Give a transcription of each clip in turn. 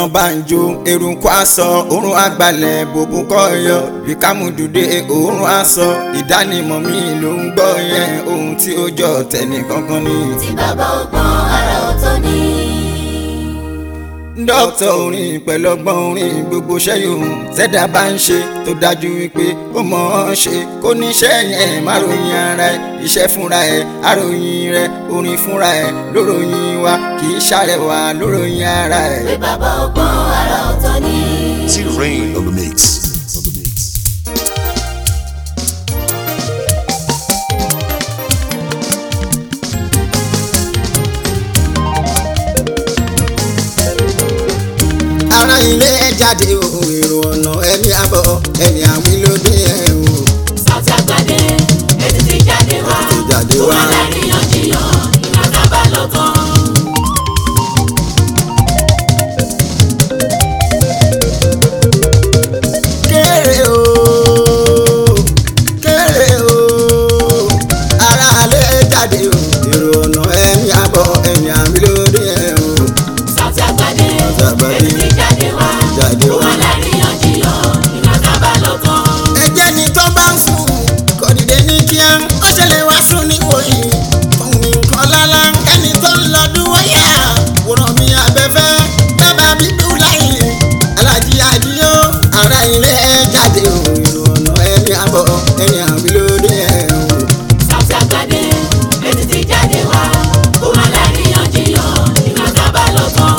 banjo eruku aṣọ òórùn àgbàlẹ̀ bòbú kọyọ bíkàmùdùdé òórùn aṣọ ìdánimọ̀ mi ló ń gbọ́ yẹn ohun tí ó jọ tẹ̀lé kankan ni. tí bàbá ọgbọ́n ara ọ̀tọ̀ ni. dókítà orin pẹ̀lú ọgbọ́n orin gbogbo iṣẹ́ yòówù tẹ́dá bá ń ṣe tó dájú wípé ó mọ̀ ọ́n ṣe kó níṣẹ́ yẹn má ròyìn ara ẹ̀ iṣẹ́ fúnra ẹ̀ àròyìn rẹ̀ orin fúnra ẹ̀ lóròyìn wa kì í ṣàrẹwà lóròyìn ara ẹ̀. pé bàbá ọgbọ́n ara ọ̀tọ̀ ni. T-Rain on the mix. ara ilé ẹ jáde o èrò ọ̀nà ẹni àbọ̀ ẹni àwìn ló dé ẹ o. Sauty Àgbàdé ètí ti jáde wá. Ti jáde wá. Ó wà láríyànjiyàn ìgbà tá a bá lọ tán. kéré o kéré o ara alẹ́ jáde o èrò ọ̀nà ẹni àbọ̀ ẹni àwìn ló dé ẹ o. Sauty Àgbàdé Sauty Àgbàdé ètí ti jáde wá. jáde Ó wá. wà láríyànjiyàn ìgbà tá a bá lọ tán. ẹjẹ́ ni tó bá ń sùn kò dìde ní kíá ó ṣẹlẹ̀ wá sùn ní wòyí fún nǹkan lálá ẹni tó ń lọ dúró yá wòrán mi abẹ́fẹ́ bàbá bíbí láyé alájí àdíyó ara ilé ẹ jáde o ìrònà ẹni àbọ̀ ẹni àwílódé ẹ o. Sauty Àgbàdé ètí ti jáde wá. Ó wà láríyànjiyàn ìgbà tá a bá lọ tán.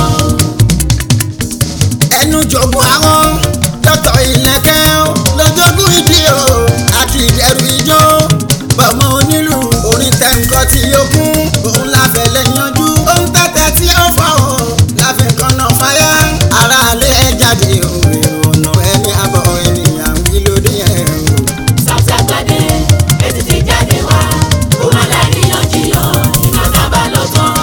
ẹnu jogún àwọn dọ́tọ̀ ìlẹ̀kẹ́ lọ́jọ́gún ìdí o àti ìdẹ̀rù ijó bọ̀mọ onílù orin tẹ̀ǹkọ́ tí ó kún òun láfẹ̀ lẹ́yànjú òun tẹ̀tẹ̀ tí ó fọ́ o láfẹ̀ kọ́nà fáyà ara alẹ́ ẹ jáde o èrò ọ̀nà ẹni àbọ̀ ènìyàn wí lóde ẹ̀ o. Sauty Àgbàdé ètí ti jáde wá. Ó wà láríyànjiyàn ìgbà tá a bá lọ tán.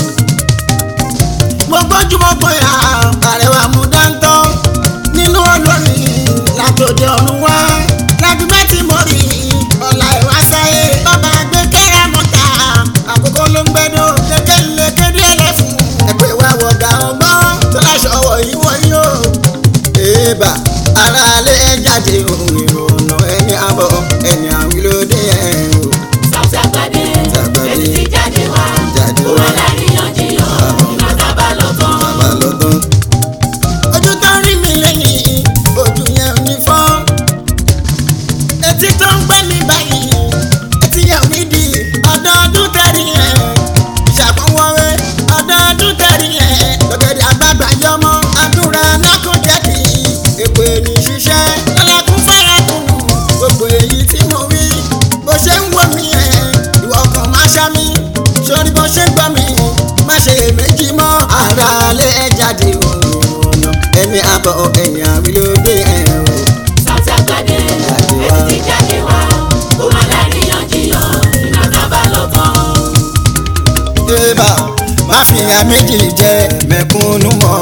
mo gbójú mo gbóyà àrẹwà mú dáńtọ́ nínú olórin látòdì ọ̀run wá lágbègbè tí mo rí ọ̀la ìwà sáyé bàbá gbé kẹ́rà mọ́ta àkókò ló ń gbẹ́dọ̀ kékeré kéde ẹlẹ́fun ẹ̀pẹ́ wa wọ̀gà ọgbọ́n tó láṣọ wọ̀ yí wọ̀ yí o. èèbà ara alẹ́ jáde ohun ìrònà ẹni àbọ̀ ẹni àwílódé ẹ̀ o. Sauty Àgbàdé Àgbàdé. ètí ti jáde wá. Jáde Ó wá. wà láríyànjiyàn ìgbà tá a bá lọ tán. bàbá lọ́dún. ojú tó ń rí mi lẹ́yìn ojú yẹn ò ní fọ́. etí tó ń gbẹ́ mi báyìí etí yẹn ò ní di ọdọọdún tẹ̀rí yẹn. ìṣàkóńwọ́wé ọdọọdún tẹ̀rí yẹn. lọ́gẹ̀dẹ̀ àgbàgbà yọmọ àdúrà náà kò jẹ́ kí èpè ní ṣiṣẹ́. lọ́lẹ́kùn fẹ́rẹ̀ kùnú gbogbo èyí tí mo wí. bó ṣe ń wò mí ẹ̀ ìwọ kan máa ṣá mi. sórí bó ṣe ń gbọ́ mi má ṣe méjì mọ́. ara lé jáde òun ọ̀nà ẹni àbọ̀ ẹ̀yìn àwílódé ẹ̀ o. Sauty Àgbàdé Jáde wá. ètí ti jáde wá. Ó wà láríyànjiyàn ìgbà tá a bá lọ tán. Eba má fi ya méjì jẹ mẹ̀kúnnù mọ́.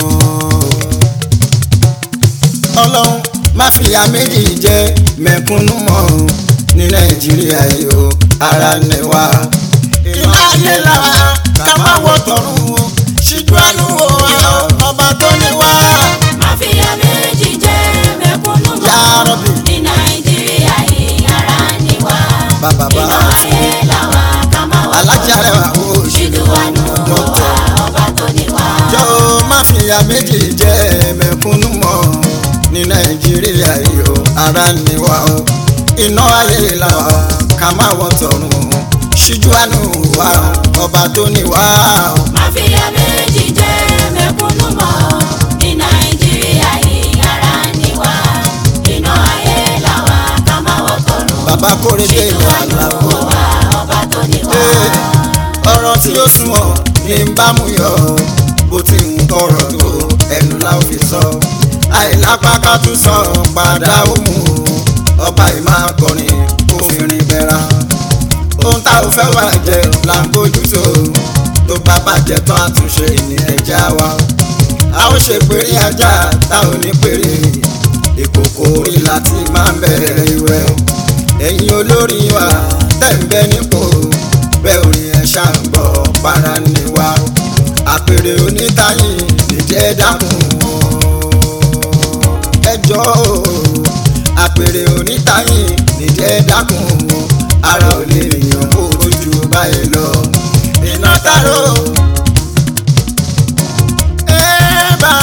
Ọlọ́run má fi ya méjì jẹ mẹ̀kúnnù mọ́ ní Nàìjíríà yìí o ara ni wá. Inú ayé la ká má wọ tọ̀run o ṣíjú àánú o ọba tó ní wá. Máfíà méjì jẹ́ mẹ̀kúnnù Ya mọ́. Rabbi. Ní Nàìjíríà yìí ara ni wá. Bàbá bá Iná ayé làwa ká máa wà alájà rẹ̀ wá o ṣíjú Ṣíjú àánú wa ọba tó ní wá. jọ má fi ya méjì jẹ mẹ̀kúnnù mọ́ ní nàìjíríà yìí o ara ni wá o iná ayé la wà ká má wọ tọ̀run o ṣíjú àánú wa o ọba tó ní wá o. Máfíà méjì jẹ́ mẹ̀kúnnù mọ́. Ní Nàìjíríà yìí ara ni wá. Iná ayé làwa ká máa wọ̀ tọ̀run. bàbá kórè dé Ṣíjú ìlú àánú àlàó. wa ọba tó ní wá. ọ̀rọ̀ tí ó sunwọ̀n ní ń bá mú yọ bó ti ń tọrọ tó ẹnu la ó fi sọ àìlápá ká tún sọ padà ó mú o ọba ìmọ̀ akọrin kò fi rin bẹ́ra ohun tá ò fẹ́ bàjẹ́ là ń bójú tó tó bá bàjẹ́ tán àtúnṣe ní ẹja wa a ó ṣe péré ajá tá ò ní péré ìkòkò orí láti máa ń bẹ̀rẹ̀ ìwẹ̀ ẹ̀yin olórí wa tẹ̀ ń bẹ nípò bẹ́ẹ̀ orin ẹ̀ ṣàǹgbọ̀ para ni wa àpèrè onítàyìn nídìí nídìí ẹ dákun ẹjọ́ àpèrè onítàyìn nídìí ẹ dákun ara ò lè yàn kó ojú báyìí lọ iná tààrọ ẹ bá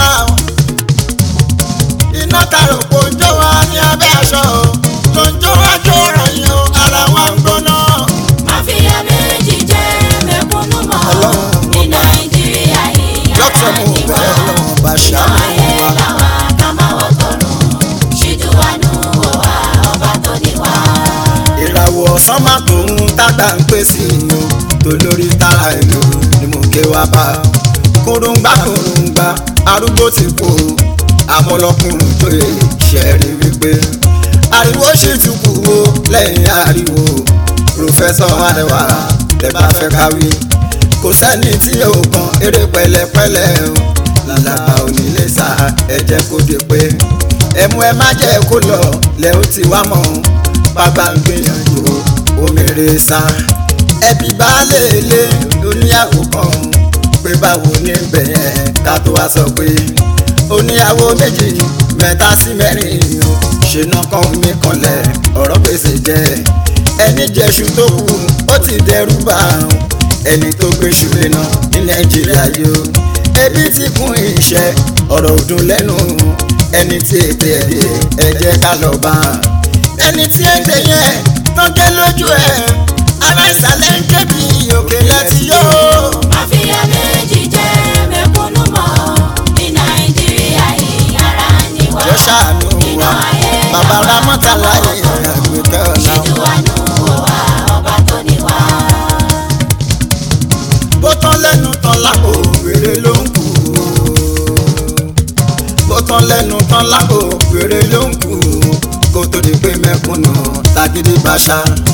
iná tààrọ kò ń jó wa ní abẹ́ aṣọ tó ń jó wá jó ròyìn o ara wa ń gbóná. Máfíà méjì jẹ́ mẹ̀kúnnù mọ́ Ọlọ́run ní Nàìjíríà yìí dókítà mo ara ni wá. bẹ̀ ọlọ́run bá Iná ṣàánú ayé wa. làwa ká máa wọ́ tọ̀run. Ṣíjú wa nù wò wá ọba tó ní wá. ìràwọ̀ ọ̀sán má tó ń tágbà ń pè sí i o tó lórí tára ìlú ni mo ké wá bá kúrúngbà kúrúngbà arúgbó ti kú o àmọ́ ọlọ́kùnrin tó yẹ ṣẹ́ẹ̀rí wípé ariwo ṣì tún kú o lẹ́yìn ariwo pòfẹ́sọ̀ adéwà lè bá fẹ́ káwí kò sẹ́ni tí yóò kan eré pẹ̀lẹ́pẹ̀lẹ́ o làlàbà onílé sá ẹ jẹ́ kó dé pé ẹmu ẹ má jẹ́ kó lọ lẹ́ ó ti wá mọ́ bàbá ń gbìyànjú omèrè sá ẹbí baálé ilé oníyàwó kan pé báwo ní bẹ̀yẹn ká tó wá sọ pé oníyàwó méjì mẹ́ta sí mẹ́rin o ṣe náà kàn mí kanlẹ̀ ọ̀rọ̀ gbèsè jẹ́ ẹni jẹ́ṣu tó kù ó ti dẹrù bá àrùn ẹni tó gbéṣu léná ní nàìjíríà yìí o ebi ti kún iṣẹ́ ọ̀rọ̀ ọdún lẹ́nu ẹni tí ètè ẹ̀dẹ̀ ẹ jẹ́ ká lọ bá a ẹni tí ẹ ń gbé yẹn tọ́jú lójú ẹ̀ aláìsàlẹ̀ ń ké bí òkè láti yó. Máfíà méjì jẹ́ mẹ̀kúnnù mọ́ ní Nàìjíríà yìí ara ni wá. yọ ṣàánú wa Iná ayé bàbá làwa ramọ́ta láyé àgbẹ̀kẹ́ ọ̀la. Ṣíjú wa nù wò wá ọba tó ní wá. bó tán lẹ́nu tán lápò wèrè ló ń kú. bó tán lẹ́nu tán lápò wèrè ló ń kú. kó tó di pé mẹ́kúnnù tagídí bàṣà.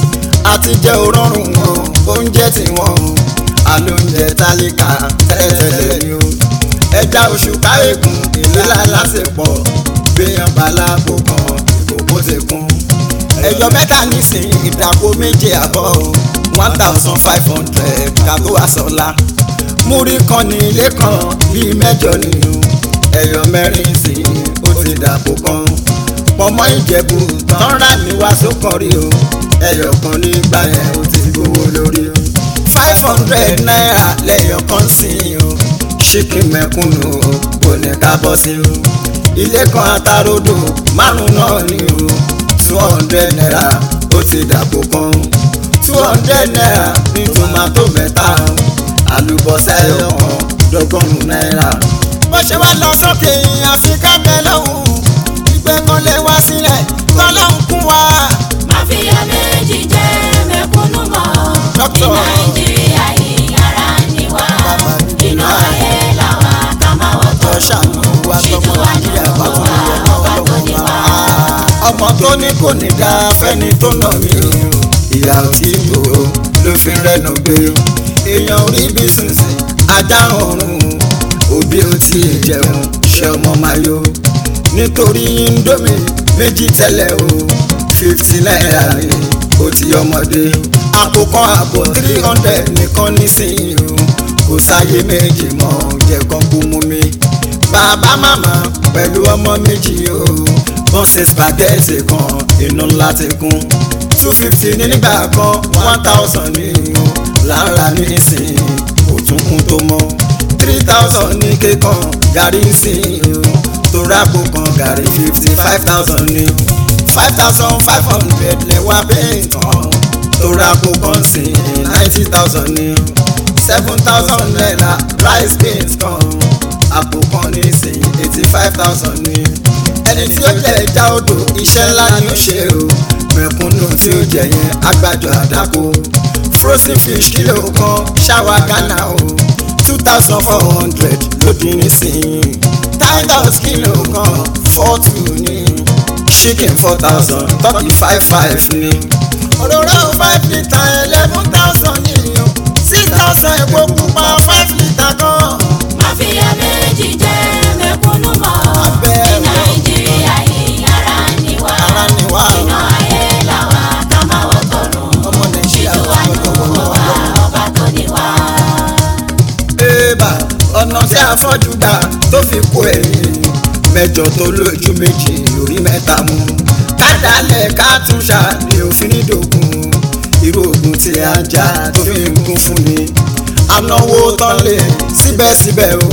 àti jẹ́ òrọ̀rùn wọn oúnjẹ tí wọ́n alóúnjẹ tálíkà tẹ́lẹ̀tẹ́lẹ̀ ni o. ẹja oṣù káyékùn ìlera lásìpọ̀ gbéyàn balábò kan ìkókó ti kún ẹyọ mẹ́ta nísìnyí ìdàpọ̀ méje àbọ̀ one thousand five hundred kàtó àsọlá múrí kan ní ilé kan bíi mẹ́jọ nínú ẹyọ mẹ́rin sí ó ti dàpọ̀ kan pọ̀mọ́ ìjẹ̀bù tán rà ní wàásù kan rí o ẹyọ kan nígbà yẹn ó ti gbowó lórí o five hundred naira lẹ́yọ̀ kan sí o ṣíkì mẹ́kúnnù kò ní ká bọ́ sí o ilé kan atarodo márùn náà ni o two hundred naira ó ti dàpọ̀ kan two hundred naira ní tomato mẹ́ta àlùbọ́sà ẹyọ kan dọ́gọ́rùn náírà. bó ṣe wá lọ sókè àfikà bẹ́ẹ̀ lọ́hùn ìgbẹ́ kan lè wá sílẹ̀ tọ́lọ́hùn kún wa. Máfíà méjì jẹ́ mẹ̀kúnnù mọ́ ní Dókítà. Nàìjíríà yìí ara ni wá. Bàbá mi dé Iná náà. ayé làwa ká máa wọ́ tó tọ̀run. ṣàánú wa tọmọ nàìjíríà bá tún lè lọ ọlọ́wọ́ máa. ọmọ tó ní kò ní dá fẹ́ni tó nà mí o ìyá ò tí bò ó ló fi rẹ́nu gbé o èèyàn orí bí sísìn ajá ọ̀run òbí ò tí ì jẹun ṣe ọmọ máa yó nítorí indomie méjì tẹ́lẹ̀ o fifty naira ni ó ti ọmọdé àpò kan àbọ̀ three hundred nìkan nísìnyí o kò sáyé méjì mọ́ jẹ́ kan kú mú mi bàbá màmá pẹ̀lú ọmọ méjì o wọ́n ṣe spaghetti kan inú ńlá ti kún two fifty ní nígbà kan one thousand ní o lára ní ìsìn kò tún kún tó mọ́ three thousand ní kékan gàrí ìsìn o tó rápò kan gàrí fifty five thousand ní o five thousand five hundred lẹ́wà bẹ́ẹ̀ tán tó rápò kan sí ninety thousand ní o seven thousand naira rice beans kan àpò kan ní ìsìn eighty five thousand ní ẹni tí ó jẹ ẹja odò iṣẹ́ ńlá ni ó ṣe o mẹ̀kúnnù tí ó jẹ yẹn agbájọ àdáko frozen fish kìlò kan ṣáwa ghana o two thousand four hundred lódì nísìnyí tigers kìlò kan four two ní chicken four thousand turkey five five ní òróró five litre eleven thousand ní o six thousand epo pupa five litre kan. Máfíà méjì jẹ́ mẹ̀kúnnù mọ́ Abẹ́ ní ẹ̀rọ. Nàìjíríà yìí ara ni wá. Ara ni wá. Iná ayé làwa ká máa wọ́ tọ̀run. ọmọ nàìjíríà Ṣíjú wa nù wò wá ọba tó ní wá. Bébà ọ̀nà tí a fọ́jú gbà tó fi mẹ́jọ tó lójú méjì orí mẹ́ta mú kádàálẹ̀ ká tún ṣàní òfin nídògún irú ogun tí a jà tó fi ń gún fún ni anáwó tán lè síbẹ̀síbẹ̀ o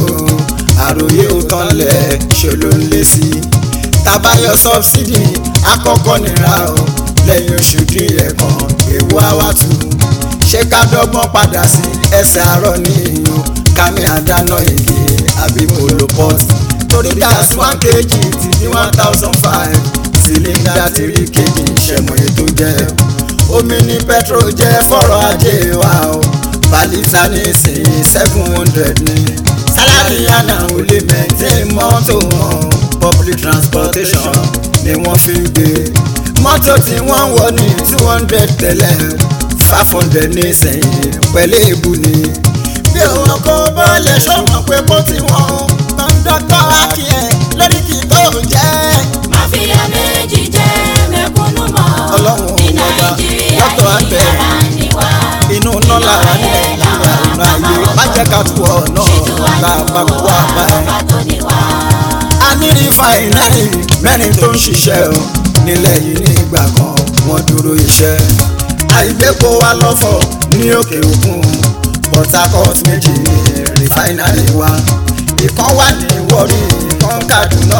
àròyé ó tán lẹ̀ ṣe ló ń lé sí i tabayọ sọbsidi àkọ́kọ́ nira o lẹ́yìn oṣù díẹ̀ kan ewu awatu ṣé ká dọ́gbọ́n padà sí ẹsẹ̀ àárọ̀ ní ìyún kámi àdáná èdè àbí moloport torí gas one kg ti di one thousand five cylinder three kg ṣẹ̀mọ̀ ètò jẹ́ omi ní petrol jẹ́ fọ́rọ̀ ajé wa o balita ní ìsìn seven hundred ní sálárì àná ò lè maintain mọ́tò wọn public transportation ni wọ́n fi ń gbé mọ́tò tí wọ́n wọ̀ ní two hundred tẹ́lẹ̀ five hundred ní sẹ́yìn pẹ̀lú èébú ni bí òun kò bọ́ọ̀lẹ̀ sọ́mọ̀ pé kó tí wọ́n kọ́ńdọ́tọ̀ akíyẹ̀ lórí kì í tó jẹ́ máfíà méjì jẹ́ mẹ̀kúnnù mọ́ Ọlọ́run ní ọba, nàìjíríà dọ́tọ̀ yìí àtẹ. ara ni wá. inú iná lára ní nàìjíríà inú ayé má jẹ́ ká tú ọ náà lápapọ̀ wá bá ẹ. ọba tó ní wá. a ní rìfàìnárì mẹ́rin tó ń ṣiṣẹ́ o nílẹ̀ yìí ní ìgbà kan wọ́n dúró iṣẹ́ àìgbépo wa lọ́fọ̀ ní òkè òkun Port Harcourt méjì ní rìfàìnárì wa ìkan wà ní Warri ìkan Kaduna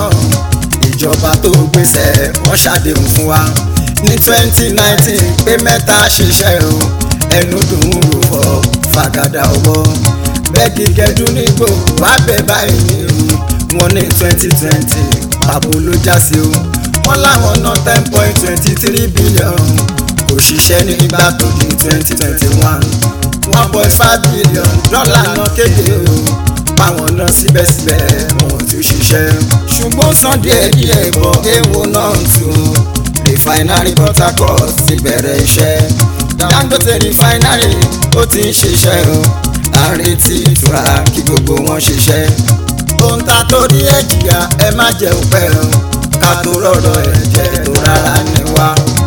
ìjọba tó gbèsè wọ́n ṣàdéhùn fún wa ní twenty nineteen pé mẹ́ta ṣiṣẹ́ o ẹnu dùn ún rò fọ́ fàgàdà ọwọ́ bẹ́ẹ̀kì gẹ́dú nígbò wá bẹ̀ báyìí ní wọ́n ní twenty twenty pàbó ló já sí o wọ́n láwọn ná ten point twenty three billion kò ṣiṣẹ́ nígbà tó di twenty twenty one one point five billion dọ́là náà kéde o báwọn náà síbẹ̀síbẹ̀ wọn ò tún ṣiṣẹ́ ṣùgbọ́n san díẹ̀ díẹ̀ bọ̀ èèwọ̀ náà tún refinery Port Harcourt ti bẹ̀rẹ̀ iṣẹ́ Dangote refinery ó ti ń ṣiṣẹ́ o à ń retí ìtura kí gbogbo wọn ṣiṣẹ́ ohun ta torí ẹ̀ jìyà ẹ má jẹ́ òpẹ́ o ká tó rọ̀rọ̀ ẹ̀jẹ̀ tó rárá ní wa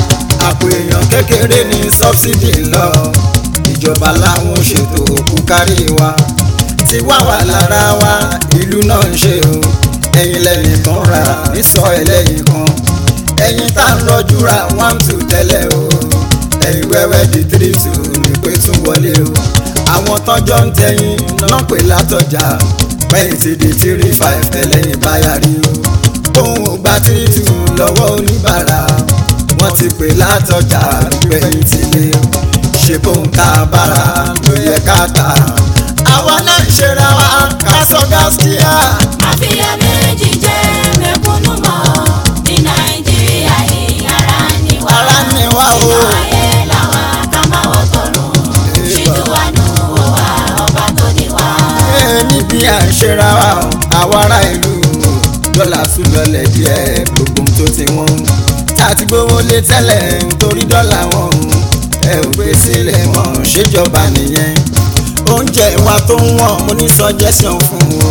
àpò èèyàn kékeré ní sọ́bsidì lọ ìjọba láwọn ṣètò òkú kárí wa ti wá wà lára wa ìlú náà ń ṣe o ẹ̀yin lẹ́yìn kan rà nísọ ẹlẹ́yìn kan ẹ̀yin tá ń rọjú ra one two tẹ́lẹ̀ o ẹ̀yin wẹ́wẹ́ di three two ní pé tún wọlé o àwọn tọ́jọ́ ń tẹ̀yìn náà pè látọjà pẹ́yìn ti di three five tẹ́lẹ̀yìn báyà rí o òun ò gba three two lọ́wọ́ oníbàárà wọ́n ti pè látọjà pẹ́yìn ti lé ṣe bóun tá a bára ló yẹ ká tà àwa náà ń ṣera wa ká sọ gáskíà. máfíà méjì jẹ́ mẹ̀kúnnù mọ́ ní nàìjíríà yìí ara ni wá. Ara ni wá o. inú ayé làwa ká má wọ́ tọ̀run ṣètò wa nù wọ́ wá ọba tó ní wá. Ee, níbi à ń ṣera wa o, àwa ará ìlú o, dọ́là tún lọlẹ̀ díẹ̀ gbogbo ohun tó ti wọ́n tá a ti gbówó lé tẹ́lẹ̀ nítorí dọ́là wọn o, ẹ ò gbé sílẹ̀ wọn ṣèjọba nìyẹn oúnjẹ wa tó ń wọ̀n mo ní suggestion fún o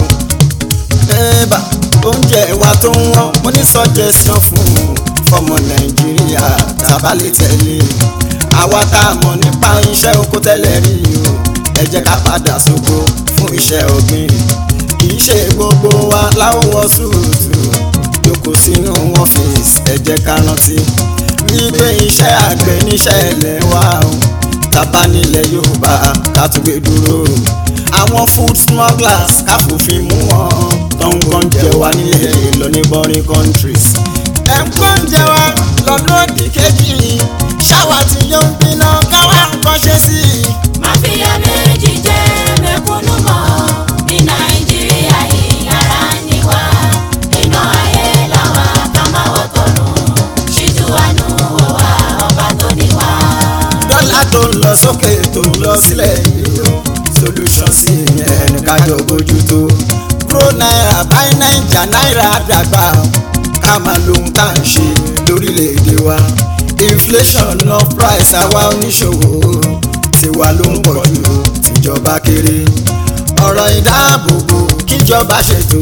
ẹ̀ẹ́bà oúnjẹ wa tó ń wọ́n mo ní suggestion fún o fọmọ nàìjíríà tàbá lè tẹ̀lé àwa tá a mọ̀ nípa iṣẹ́ oko tẹ́lẹ̀ rí o ẹ jẹ́ ká padà sóko fún iṣẹ́ ọ̀gbìn kì í ṣe gbogbo wa láwọ̀ sùúrùtù jókòó sínú ọ́fíìsì ẹ jẹ́ ká rántí wípé iṣẹ́ àgbẹ̀ níṣẹ́ ilẹ̀ wa o tàbá nílẹ̀ yorùbá ká tún gbé dúró àwọn food smugglers ká fòfin mú wọn tó ń gbọ́n jẹ wá nílẹ̀ lọ ní boring countries. ẹ̀ ń gbọ́n jẹ wá lọ́dún òdì kejì ṣáwa tí yóò ń gbiná káwá nǹkan ṣe sí i. máfíà méjì jẹ́ mẹ̀kúnnù mọ́ ní nàìjíríà yìí ara ni wá. inú ayé làwa ká má wọ́ tọ̀run ṣètò wa nù wọ́ wá ọba tó ní wá. dọ́là tó ń lọ sókè tó ń lọ sílẹ̀ yìí o solution sí ìyẹn ní kájọ bójú tó kúrò náírà báyìí náírà náírà dàgbà ká máa lohun tá à ń ṣe lórílẹ̀‐èdè wa inflation of price àwa oníṣòwò tiwa ló ń pọ̀ jù tìjọba kéré ọ̀rọ̀ ìdáàbòbò kíjọba ṣètò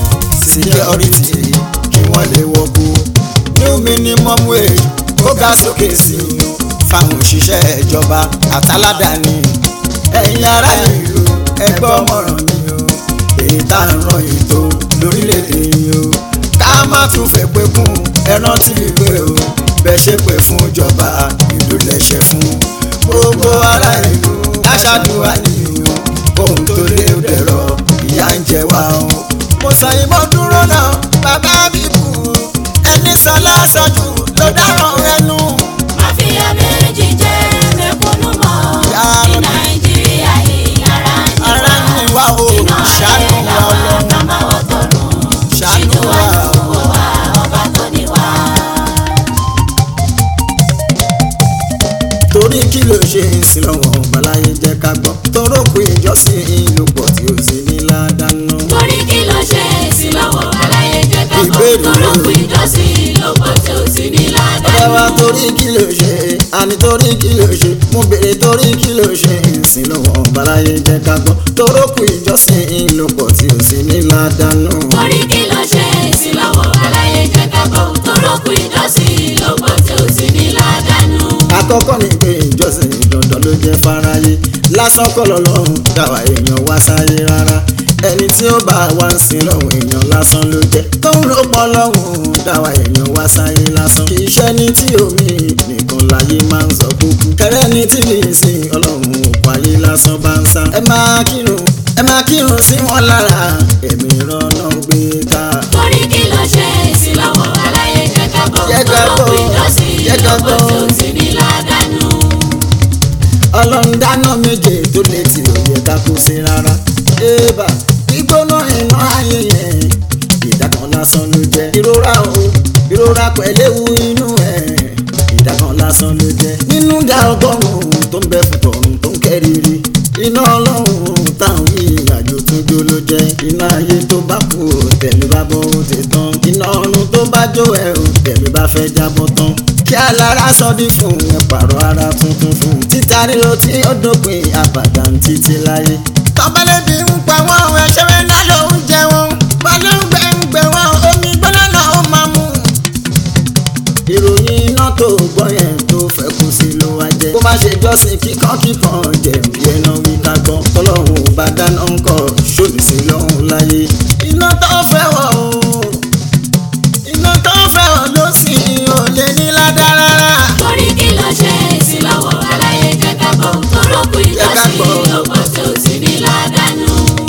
security kí wọ́n lè wọ́pọ̀ new minimum wage kó ga sókè sí i fáwọn òṣìṣẹ́ ìjọba àtàládàáni ẹ̀yin ará ìlú ẹgbẹ́ ọmọràn mi o èyí tá à ń ràn ètò lórílẹ̀‐èdè yìí o tún fẹ́ pé kún ẹran tí ìwé o bẹ́ẹ̀ ṣe pé fún ìjọba ìlú lẹ́ṣẹ̀ fún gbogbo ará ìlú aṣáàdúrà nìyí ohun tó lé ó dẹ̀rọ ìyá ń jẹ wá o. mo sọ ìmọ̀ dúró náà bàbá mi kú ẹni sọ lásọjù ló dáràn ẹnu. Mafia méjì jẹ́ mẹ̀kúnnù mọ́. Yá Ní Rabbi. Nàìjíríà yìí ara ń ní ara ń ní wá o Iná ṣàánú ayé wa làwa ọlọ́run ká máa wọ́ tọ̀run. ṣàánú Ṣíjú wa wa o. wò wá ọba tó ní wá. torí kí ló ṣe ń sin lọ́wọ́ ọ̀bàláyé jẹ́ ká gbọ́ torókù ìjọsìn ìlú pọ̀ tí ó sì ní ládàánú. Torí kí ló ṣe é sí lọ́wọ́ aláyé jẹ́ ká gbọ́. Ìbéèrè Torókù rẹ̀. ìjọsìn ló pọ̀ tí ó sì ní ọ̀rẹ́ wa ládàánú. torí kí ló ṣe àní torí kí ló ṣe mo béèrè torí kí ló ṣe ń sin lọ́wọ́ ọ̀bàláyé jẹ́ ká gbọ́ torókù ìjọsìn ìlú pọ̀ tí ó sì ní ládàánú. Torí kí ló ṣe é sí lọ́wọ́ aláyé jẹ́ ká gbọ́. Torókù ìjọsìn ló pọ̀ tí ó sì ní ládàánú. àkọ́kọ́ ni pé ìjọsìn dandan ló jẹ́ fáráyé lásán kọ́ lọ́lọ́run dáwà èèyàn wá sáyé rárá ẹni tí ó bá wá ń sin lọ́hùn èèyàn lásán ló jẹ́ tó ń lò pọ̀ lọ́hùn dáwà èèyàn wá sáyé lásán kì í ṣe ní tí omi nìkan láyé máa ń sọ kúkú kẹrẹ ní tí lè sin ọlọ́run òkú ayé lásán bá ń sá ẹ máa kírun ẹ máa kírun sí wọn lára ẹ̀mí ìrọ̀nà gbé ká. Torí kí ló ṣe é sí lọ́wọ́ aláyé jẹ́ ká gbọ́. Jẹ́ ká gbọ́. Torókù ìjọsìn Jẹ́ ká ló pọ̀ tí ó gbọ́. sì ní ládàánú. ọlọ́run dáná méje tó lè tí ò yẹ ká kó sí rárá. ébà gbígbóná iná ayé yẹn ìdá kan lásán ló jẹ́. ìrora o ìrora pẹ̀lẹ́wu inú ẹ̀ ìdá kan lásán ló jẹ́. nínú dá ọgọ́rùn-ún tó ń bẹ fún tọ̀run tó ń kẹ́rìírí. iná ọlọ́run táwọn yìí àjò tó jó ló jẹ́. iná ayé tó bá kú tẹ̀mí bá bọ́ ó ti tán. iná ọ̀run tó bá jó ẹ̀ ò tẹ̀mí bá fẹ́ jábọ́ tán kí alára sọdí fún ẹ pààrọ̀ ara tuntun fún títa ríro tí ó dópin àbàdàn títí láyé. tọ́pẹ́lẹ́bí ń pa wọ́n ẹ̀ṣẹ̀ rẹ̀ náà ló ń jẹ wọn balóńgbẹ ń gbẹ wọn omi gbọ́dọ̀ náà ó máa mú. ìròyìn iná tó gbọ́ yẹn tó fẹ́ kú sí ló wá jẹ́. kó má ṣe jọ́sìn kíkan kíkan jẹ̀bi ẹ̀nà wí ká gbọ́ tọ́lọ́hún ò bá dáná ń kọ́ ṣòlù sí lọ́hún láyé. iná tó fẹ́ wọ̀ o iná tó fẹ́ wọ̀ ló sì ò lè ní ládàá rárá. Torí kí ló ṣe é sí lọ́wọ́ aláyé jẹ́ ká gbọ́. Torókù Jẹ́ ká gbọ́. ìjọsìn ló pọ̀ tí ó sì ní ládàánú.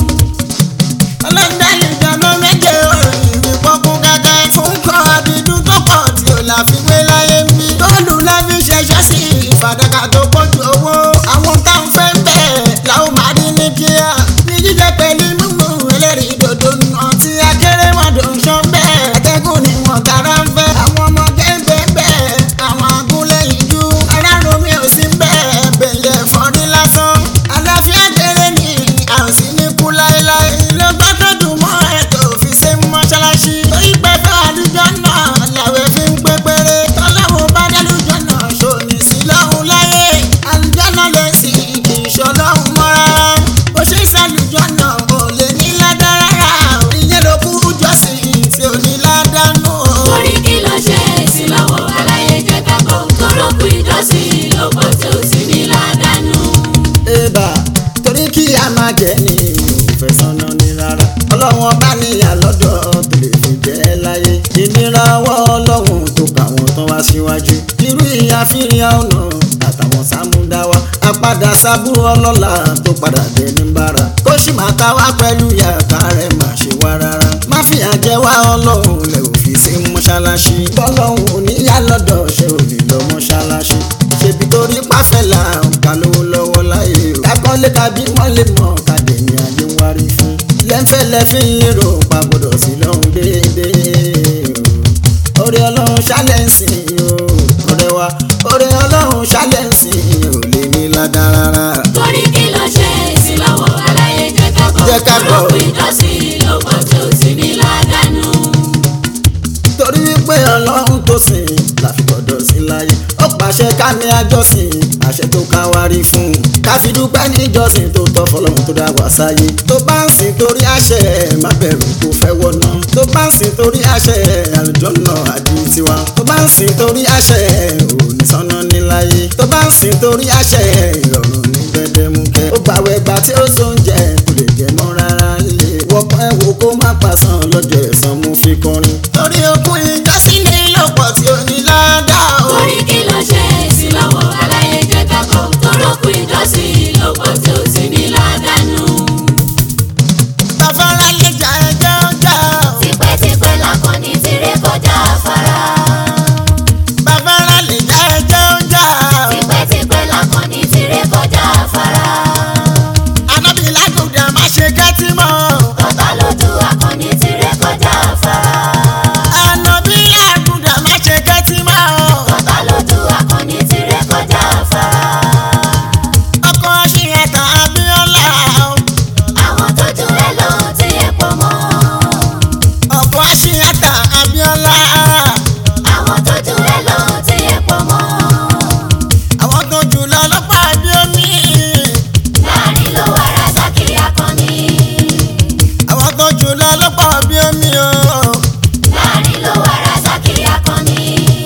ọlọ́dà ìjọba méje òròyìn ìpọ́kún kẹ́kẹ́ fún kọ́ àbídú tó pọ̀ tí ò láfiwé láyé ń bí. tóòlù láfi ṣẹṣẹ́ sí ìfàdàkà tó pọ̀ ju owó. àwọn táwọn fẹ́ bẹ́ẹ̀ làwọn máa rí ní kíá. ní jíjẹ pẹ̀lú mímú ẹlẹ́rìí dòdò náà tí akéré wọn dò ń ṣọ́ bẹ́ẹ̀. atẹ́gùn ni wọ́n tara ń fẹ́. àwọn ọmọ gẹ́gẹ́ bẹ́ẹ̀ àwọn agúnlẹ̀ ìjú. aráàlú mi ò sí bẹ́ẹ̀ bẹ̀lẹ̀ fọ́rí lásán. àlàáfíà kéré ni à ń sí ní kú láéláé. ló bá tó dùn mọ́ ẹ̀ tó fi ṣe mọ́ṣáláṣí. torí pẹ́pẹ́ àlùjọ náà làwẹ̀ fi ń pé péré. tọ́láwọ̀ bá dálùjọ náà ṣòní sí lọ́hùn láyé. àlùjọ náà lè sìn kì í ṣọlọ́hùn mọ́ rárá. bó ṣe ṣàlùjọ náà ò lè ní ládàá rárá. ìyẹn ló kú jọ́sìn tí ò ní ládàá nù. Torí kí ló ṣe é sí lọ́wọ́ aláyé jẹ́ ká gbọ́. Torókù ìjọsìn ló pọ̀ tí ó sì ní ládàánú. Ébà torí kí a máa jẹ ní òfẹ́ sọ́nà ní rárá. Ọlọ́run ọba níyà lọ́dọ̀ tó lè fi jẹ́ láyé. Ìnira ọwọ́ ọlọ́run tó kà wọ́n tán wá síwájú. Irú ìyàfíìyà ọ̀nà àtàwọn sámúdáwá. Àpadà sábúrò ọlọ́lá tó padà dé ní bára. Kó sì máa ta wá pẹ̀lú yàtá rẹ̀ má ṣe wá rárá. Má fìyà jẹ wá ọlọ́run lẹ̀ òfin sí mọ́ṣáláṣí. Bọ́lọ́run ò níyà lọ́dọ̀ ṣe ò lè lọ mọ́ṣáláṣí. Ṣèbí torí pàfẹ́lá ká lówó lọ́wọ́ láyé o. Kákọ́lé tàbí wọ́n lè mọ̀ kàdé ní ayé ń wárí fún. Lẹ́ńfẹ̀lẹ́ fi ń lérò pa gbọ́dọ̀ sí lọ́hùn déédéé o. Orí ọlọ́run ṣálẹ̀ǹsì o. Ọ̀rẹ́ wa orí ọlọ́run ṣálẹ̀ǹsì ò lè ní ládàá rárá. Torí kí ló ṣe é sí lọ́wọ́ aláyé jẹ́ ká gbọ́. Jẹ́ ká gbọ́. Torókù ìjọsìn ló pọ̀ tí ó sì ní ládàánú. torí wípé ọlọ́run tó sìn láfi gbọ́dọ̀ sí láyé ó pàṣẹ ká ní àjọsìn àṣẹ tó ká wá rí fún un ká fi dúpẹ́ níjọsìn tó tọ́ fọlọ́run tó dá wá sáyé tó bá ń sìn torí àṣẹ má bẹ̀rù kó fẹ́ wọ̀nà tó bá ń sìn torí àṣẹ àlùjọ́nà àdí tiwa tó bá ń sìn torí àṣẹ òní sọ́nà níláyé tó bá ń sìn torí àṣẹ ìrọ̀rùn ní gbẹdẹmukẹ́ ó gbàwẹ̀ gbà tí ó sóúnjẹ kò lè jẹ mọ́ rárá lé wọkàn ẹ wo kó má pàṣán lọ́jọ́ ẹ̀san mo fi kọrin. torí okun ìjọsìn ní lọ́pọ̀ tí ó ní ládàá o. Torí kí ló ṣe sí lọ́wọ́ aláyé jẹ́ kákọ́ torókù ìjọsìn lọ́pọ̀ tí ó sì ní ládàánú. tàfárá lè jà ẹjọ́ jà o. Tipẹ́tipẹ́ lakọni ti ré kọjá afárá. tàfárá lè jà ẹjọ́ jà o. Tipẹ́tipẹ́ lakọni ti ré kọjá afárá. anábì lágùdà má ṣe kẹ́tí mọ́ o. Ọ̀tá lójú akọni ti ré kọjá afárá. anábì lágùdà má ṣe kẹ́tí mọ́ o. Ọ̀tá lójú akọni ti ré kọjá afárá. ọkọ̀ ṣìyàtà abíọ́lá o. Àwọn tó jù ẹ lọ ti ẹ̀ pọ̀ mọ́. ọkọ̀ ṣìyàtà abíọ́lá. Àwọn tó jù ẹ lọ ti ẹ̀ pọ̀ mọ́. àwọn tó jù lọ lọ́pọ̀ àbí omi. Láàrin ló wà Razaki akọni. àwọn tó jù lọ lọ́pọ̀ àbí omi o. Láàrin ló wà Razaki akọni.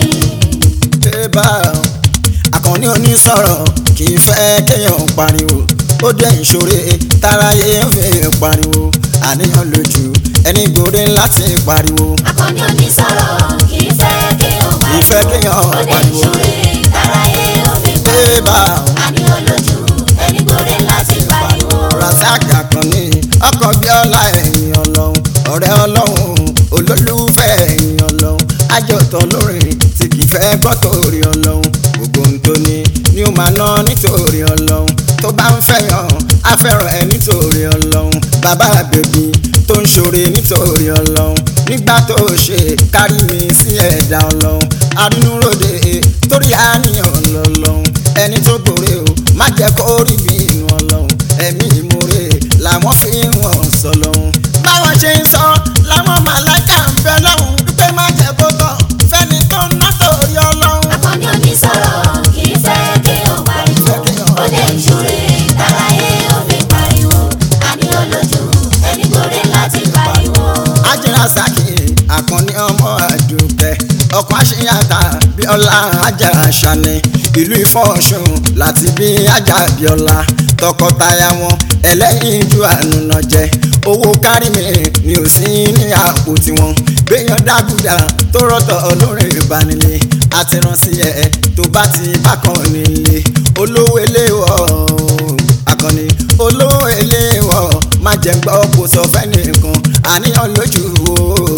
bébà àkànní onísọ̀rọ̀ kì í fẹ́ kéèyàn pariwo ó jẹ́ ìṣòro táráyé ń fi pariwo àníyàn lójú ẹni gbòde láti pariwo Akọni onísọ̀rọ̀ kì í fẹ́ kí o kì í fẹ́ kéèyàn Ó dé pariwo ìṣúre táráyé ó fi bébà Àní olójú ẹni gbòde láti pariwo. rasaki àkànní ọkọ̀ bíọ́lá ẹ̀yìn ọlọ́run ọ̀rẹ́ ọlọ́run olólùfẹ́ ẹ̀yìn ọlọ́run àjọtọ̀ lórin tí kì í fẹ́ gbọ́ torí ọlọ́run gbogbo ohun tó ní ni ó máa ná nítorí ọlọ́run tó bá ń fẹ́yàn á fẹ́ràn ẹ nítorí ọlọ́run bàbá bèbí tó ń ṣoore nítorí ọlọ́run nígbà tó ṣe kárí mi sí ẹ̀dá ọlọ́run arínúròde torí àníyàn lọ́lọ́run ẹni tó gbòòrè o má jẹ́ kó rí bí inú ọlọ́run ẹ̀mí ìmoore làwọn fi ń wọ̀n sọ lọ́hún. báwọn ṣe ń sọ làwọn màláìka ń bẹ lọ́hùn wípé má jẹ́ kó tán fẹ́ni tó ń ná torí ọlọ́run. Akọni onísọ̀rọ̀ kì í fẹ́ kí o pariwo. Ó dé ìṣúre táráyé ó fi pariwo. Àní olójú ẹni gbòde láti pariwo. ajínra saki àkànní ọmọ àdùkẹ́ ọkọ̀ àṣeyàtà bíọ́lá ajá àṣàní ìlú ìfọ̀ọ̀ṣun láti bí ajá bíọ́lá tọkọtaya wọn ẹlẹ́yin ju ànúnà jẹ owó kárí mi ni ò sí ní àpò tiwọn gbẹ̀yàn dágùdà tó rọ́tọ̀ lórí ìbánilé àti ránṣẹ́ ẹ̀ tó bá ti bákan nílé olówó eléwọ̀ akọni olówó eléwọ̀ má jẹ́ gbọ́ kó sọ fẹ́nìkan àníyàn lójú o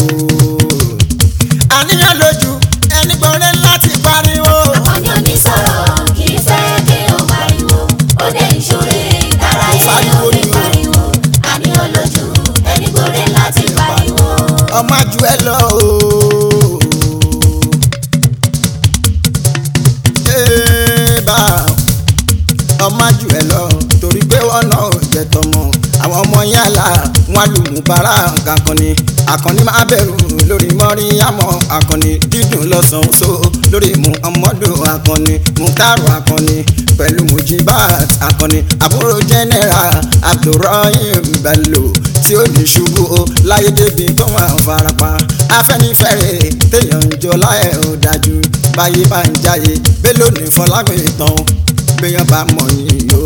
àníyàn lójú ẹni gbọ́rẹ́ láti pariwo. Akọni onísọ̀rọ̀ kì í fẹ́ kí o pariwo. Ó dé ìṣúre táráyé ó fi pariwo. Àní olójú ẹni gbòde láti pariwo. ọmọ àjù ẹ lọ o. Ébà, ọmọ àjù ẹ lọ torí pé wọn náà jẹ tọmọ àwọn ọmọ yàrá wọn lùmùbárà kankanni akànni máa bẹ̀rù lórí mọ́rí àmọ́ akànni dídùn lọ́sàn-án so lórí muhammadu akànni mutaru akànni pẹ̀lú mujibat akànni àbúrò general abdulrahim bello tí ó ní ṣubú o láyé débi tó máa farapa afẹ́nifẹ́re téèyàn ń jọ láyé ó dájú báyé bá ń jáyé bello ní fọlágbé tán béèyàn bá mọ̀ yín o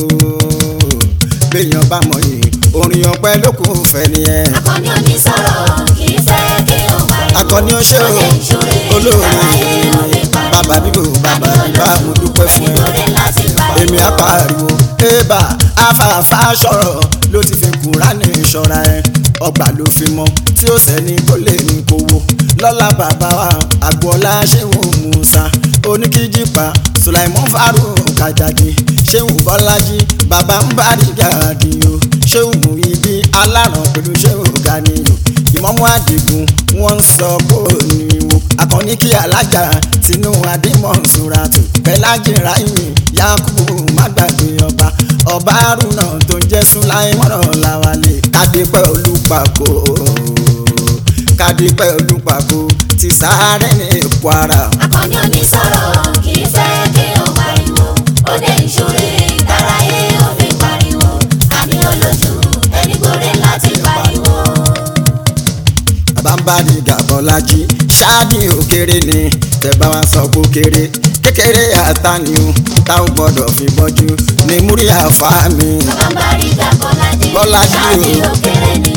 béèyàn bá mọ̀ yín orin ọpẹ́ ló kù fẹ́ nìyẹn. Akọni onísọ̀rọ̀ kì í fẹ́ kí o pariwo. akọni ó ṣe Ó o dé ìṣúre olóore táráyé ó fi pariwo. bàbá bíbò bàbá bíbá mo dúpẹ́ fún ẹ Ẹni gbòde láti pariwo. èmi á pariwo ébà afáfá sọ̀rọ̀ ló ti fi kúránì ṣọ́ra ẹ ọgbà ló fi mọ tí ó sẹ́ni tó lè ní kó wo lọ́lá bàbá wa àgbọ̀lá ṣéwù musa oníkíjìpá sulaimon farouk kajadi ṣéwù bọ́lájí bàbá ń bá rí gàdí o ṣéwù ibi aláràn pẹ̀lú ṣéwù ganiyo ìmọ̀mú àdìgún wọ́n ń sọ kó ní wo akọni kí alájà tinú adimọ̀nsuratu kẹlájì ráìmì yakubu má gbàgbé ọba ọba arúnà tó ń jẹ́ sùláìmọ́nà làwálé kádépẹ́ olùpàkó kádépẹ́ olùpàkó ti sáré ní kwara. Akọni onísọ̀rọ̀ kì í fẹ́ kí o pariwo. Ó dé ìṣúre táráyé ó fi pariwo. Àní olójú ẹni gbòde láti pariwo. àbámbáni gàbọ́lájí ṣáàdì òkèrè ni tẹ̀bá wa sọ pé kéré kékeré àtàní o táwọn gbọ́dọ̀ fi bọ́jú ní múrí àfáà mi. Bàbárí dá Bọ́lájí. Bọ́lájí o. Ṣáàdì ó kéré ni.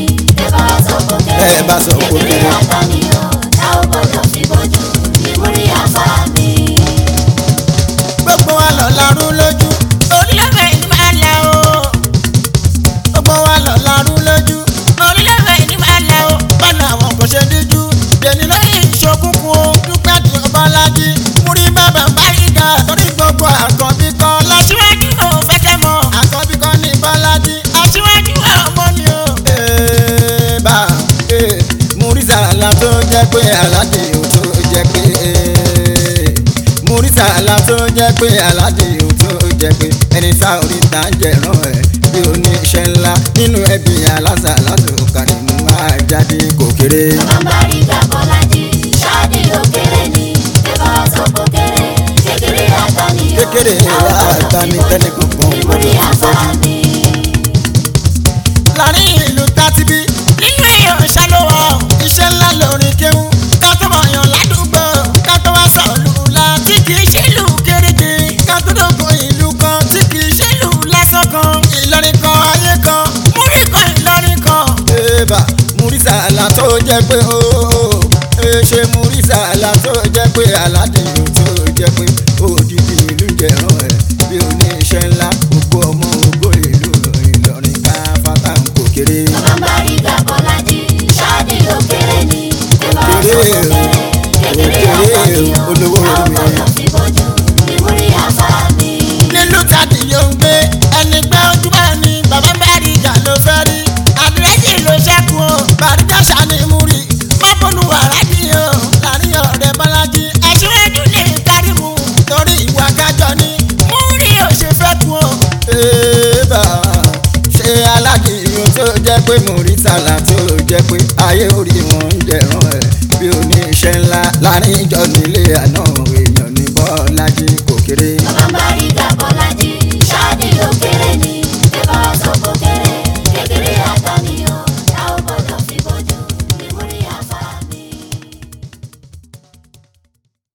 ẹ bá sọ kó kéré ẹ bá sọ kó kéré. kékeré àtàníyàn tá ò gbọdọ̀ fi bójú ìmúrí àfa mi. gbogbo wa lọ larú lójú orílẹ̀-èdè ní máa la o gbogbo wa lọ larú lójú orílẹ̀-èdè ní máa la o bọ́nà àwọn kò ṣe díjú dèní lẹ́yìn ìṣokùnkùn o dúpẹ́ tí o bá lájí múrí bàbá báyìíká torí gbogbo àkọ́bí kan lọ́síwájú ò fẹ́ kẹ́ mọ̀ àkọ́bí kan ní bọ́lájí aṣíwájú ọmọ ni o. Ee, bá ee, Murisa la tó jẹ́ pé aládé ò tó jẹ́ pé ee, Murisa la tó jẹ́ pé aládé ò tó jẹ́ pé ẹni tá orí ta ń jẹ̀rán ẹ̀ bí oníṣẹ́ ńlá nínú ẹbí aláṣà ládùn kàní mú máa jáde kò kéré. bàbárí gàbọ́lájì ṣáàdì òkèrè ni ẹ bá sọ kó kéré kékeré àtàníyàn Kékeré tá ò gbọdọ̀ fi àtàní bójú tẹ́nìkan kan ìmúrí gbọdọ̀ fi àfa bójú. mi. láàrin ìlú tátibí nínú èèyàn ṣàlùwọ̀ iṣẹ́ ńlá lórin kéwú ká tó mọ̀ yàn ládùúgbò ká tó wá sọ̀lù ńlá tí kì í ṣe ìlú kéréje ká tó dógún ìlú kan tí kì í ṣe ìlú lásán kan ìlọrin kan ayé kan múrí kan ìlọrin kan. Eba Murisa la tó jẹ́ pé ooo ṣe Murisa la tó jẹ́ pé aládìyàn tó jẹ́ pé òdìdí ìlú jẹ̀rán ẹ̀ bí oníṣẹ́ ńlá gbogbo ọmọ ògbó ìlú Ìlọrin ká fata ń kò kéré. bàbárí gàbọ́lájì ṣáàdì òkèrè ni ẹ bá sọ kó Òkèrè o, kéré kékeré òkèrè o, àtàníyàn olówó tá ò mi. gbọdọ̀ fi bójú ìmúrí àfa mi. nílùú tàbí yóò ń gbé ẹni pé ojú bá ní bàbá bẹ́ẹ̀rì ìjà ló fẹ́ rí àdírẹ́sì ló ṣẹ́kù o bàríjà ṣàní mú rí mọ́bùnú wàrádì o láàrin ọ̀rẹ́ bọ́lájí aṣíwájú lè kárí mu torí ìwà kájọ ni mú rí o ṣe fẹ́ kú o. Eba ṣe aládìyàn tó jẹ́ pé Murisa la tó jẹ́ pé ayé orí wọn ń jẹ̀rán ẹ̀ bí oníṣẹ́ ńlá láàrin ìjọ nílé àná